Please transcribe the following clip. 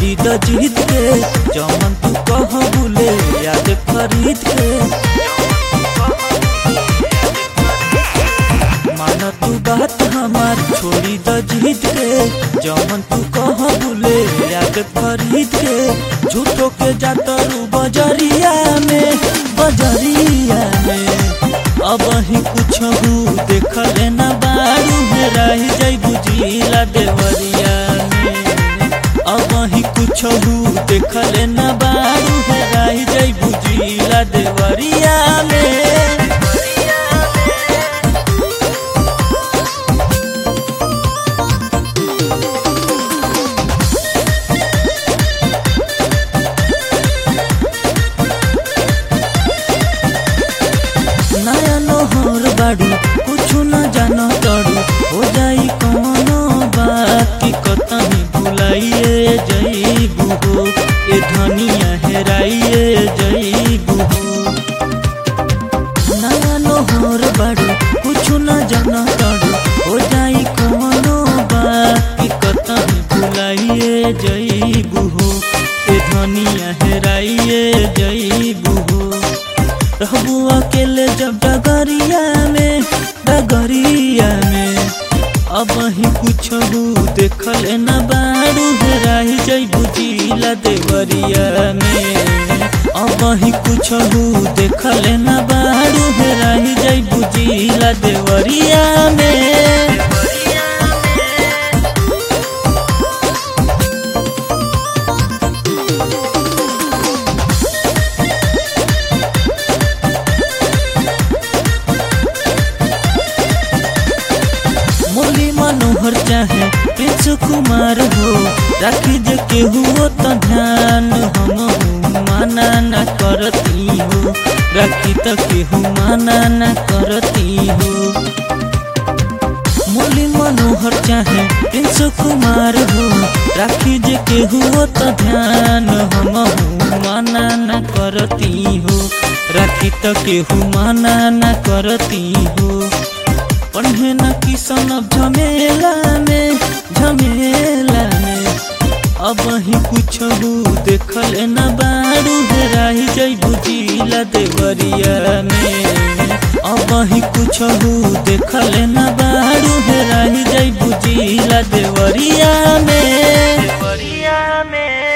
छोड़ी द जीत के जमन तू कह बुले याद खरीद के मान तू बात हमार छोड़ी द जीत के जमन तू कह बुले याद खरीद के झूठो के जातरू बजरिया में बजरिया में अब ही कुछ हु देखल न बारू में रह जाई बुझिला देवरिया में अब ही कुछ हु देखल न बारू में रह जाई बुझिला देवरिया में नया नोहर बाड़ू कुछु न जानो तड़ू हो जाई कौनो बात की कतनी भुलाइए जईबू हो ए धनिया हेराइए जईबू हो नया नोहर बाड़ू कुछु न जानो तड़ू हो जाई कौनो बात की कतनी भुलाइए जईबू हो ए धनिया हेराइए जईबू हो रहबू अकेले जब डगरिया में डगरिया में अब ही कुछ देखल न बारू हेराही जईबू जिला देवरिया में अब ही कुछ देखल न बारू हेराही जईबू जिला देवरिया में मुरली मनोहर चाहे प्रिंस कुमार हो राखी जे केहू तो ध्यान हम माना न करती हो राखी तो केहू माना न करती हो मुरली मनोहर चाहे प्रिंस कुमार हो राखी जे केहू तो ध्यान हम माना न करती हो राखी तो केहू माना न करती हो पढ़े न किसन झमेला में झमेला में अब ही कुछ देखल न बारू हेराही जईबू जिला देवरिया में अब ही कुछ देखल न बारू हेराही जईबू जिला देवरिया में देवरिया में